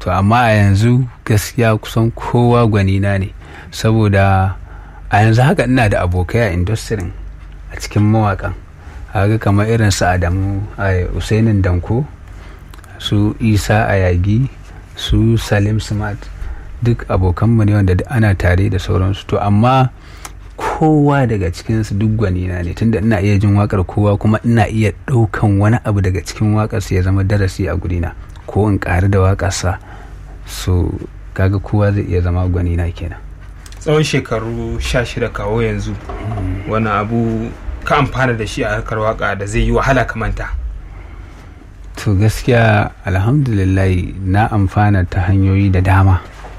to amma a yanzu gaskiya kusan kowa gwanina ne saboda a yanzu haka ina da abokai a industry a cikin mawakan haka kamar irin su adamu a usainin danko su isa ayagi su salim smart duk abokanmu ne wanda ana tare da sauransu to amma kowa daga cikinsu duk gwanina ne tunda ina iya jin wakar kowa kuma ina iya ɗaukan wani abu daga cikin wakarsa ya zama darasi a gurina ko in ƙari da wakarsa so kaga kowa zai iya zama gwanina kenan tsawon shekaru sha shida kawo yanzu wani abu ka amfana da shi a harkar waka da zai yi wahala ka manta to gaskiya alhamdulillah na amfana ta hanyoyi da dama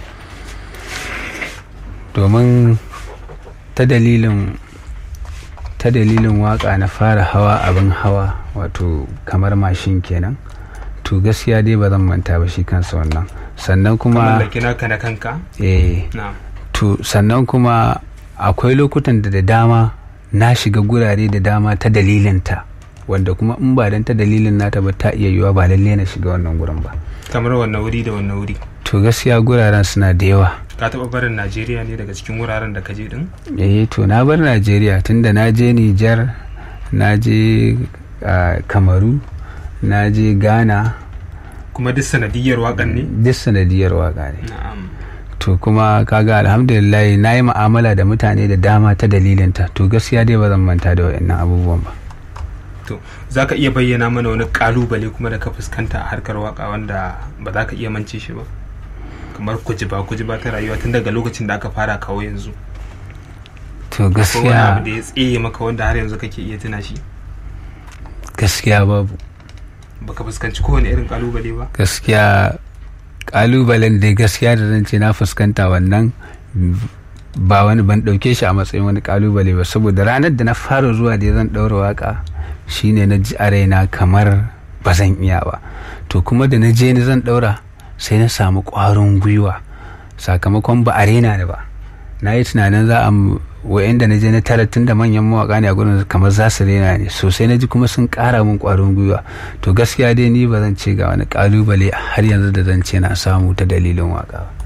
domin ta dalilin ta dalilin waka na fara hawa abin hawa wato kamar mashin kenan to gaskiya dai ba zan manta ba shi kansa wannan sannan kuma mallaki naka na kanka eh na to sannan kuma akwai lokutan da da dama na shiga gurare da dama ta dalilinta wanda kuma in ba dan ta dalilin nata ba ta iya yiwa ba lalle na shiga wannan gurin ba kamar wannan wuri da wannan wuri to gaskiya guraren suna da yawa ka taɓa barin najeriya ne daga cikin wuraren da ka je din eh to na bar najeriya tunda na je nijar na je ah, kamaru na je ghana kuma duk sanadiyar wakan ne duk sanadiyar waka ne na'am to kuma kaga alhamdulillah na yi ma'amala da mutane da dama ta dalilinta to gaskiya dai ba zan manta da waɗannan abubuwan ba to za ka iya bayyana mana wani kalubale kuma da ka fuskanta a harkar waka wanda ba za ka iya mance shi ba kamar kujiba kujiba ta rayuwa tun daga lokacin da aka fara kawo yanzu to ko wani abu gaskiya da ya tsaye maka wanda har yanzu kake iya tuna shi gaskiya babu baka fuskanci kowane irin kalubale ba gaskiya kalubalen da gaskiya da zan ce na fuskanta wannan ba wani ban ɗauke shi a matsayin wani kalubale ba saboda ranar da na fara zuwa da zan ɗaura waka shine na ji a raina kamar ba zan iya ba to kuma da na je ni zan ɗaura sai na samu ƙwarin gwiwa sakamakon ba a raina ni ba na yi tunanin za a wa'anda na je na tara tun da manyan mawaka ne a gurin kamar za su rena ne sosai na ji kuma sun ƙara min ƙwarin gwiwa to gaskiya dai ni ba zan ce ga wani ƙalubale har yanzu da zan ce na samu ta dalilin waka ba